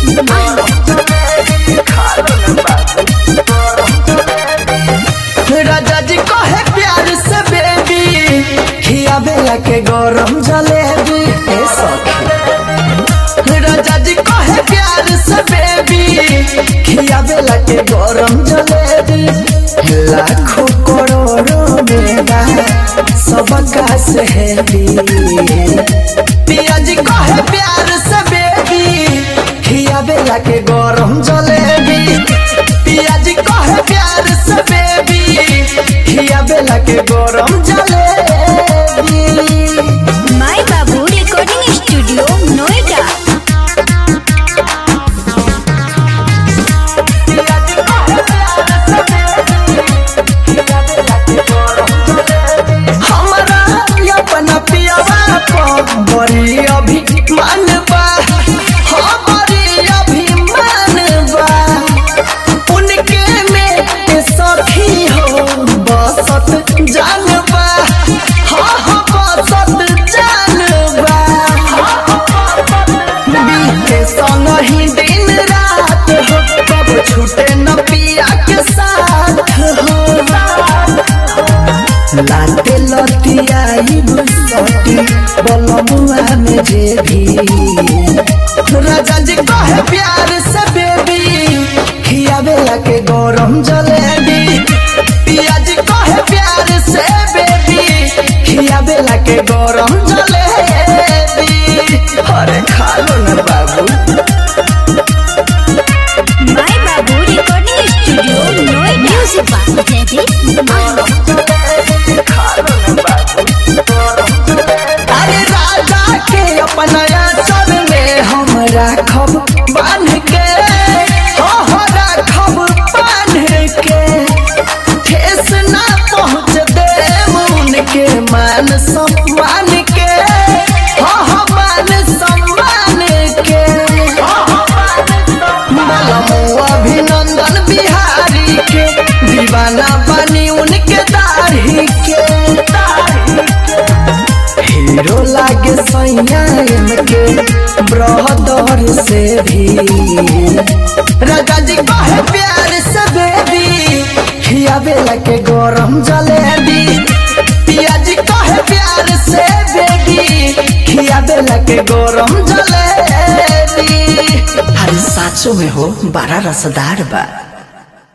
राजा जी कहे प्यार से बेबी खियाबेला के गरम जलेबी ए सखी राजा जी कहे प्यार से बेबी खियाबेला के गरम जलेबी लाखों करोड़ों मेरा सबका से हैवी पिया जी कहे प्यार से बेबी खियाबेला के गरम जलेबी पिया जी कहे प्यार से बेबी खियाबेला के गरम जलेबी माई बाबू रिकॉर्डिंग स्टूडियो नोएडा हमरा अपना पियावा पर बड़ी अभिमान बा हाँ बड़ी अभिमान बा उनके में के सखी हो बसत जान बा हाँ हाँ बसत जान बा बीते संग ही दिन रात हो कब छूटे न पिया के साथ हो लाते लतियाई सटी बलमुआ में जे भी राजा जी कहे प्यार से बेबी खियावेला के गरम जलेबी पिया जी कहे प्यार से बेबी खियावेला के गरम जलेबी अरे खा लो ना बाबू माई बाबू recording studio Noida music by Jaideep अरे राजा के अपना चल में हम राखब बांध के हो हो राखब बांध के ठेस ना पहुँच दे मुन के मान सम्मान के हो हो मान सम्मान के बलमो अभिनंदन बिहारी के दीवाना बनी उनके दाढ़ी के हीरो लागे सैया इनके ब्रदर से भी राजा जी कहे प्यार से बेबी खियाबेला के गरम जलेबी पिया जी कहे प्यार से बेबी खियाबेला के गरम जलेबी अरे साचो में हो बड़ा रसदार बा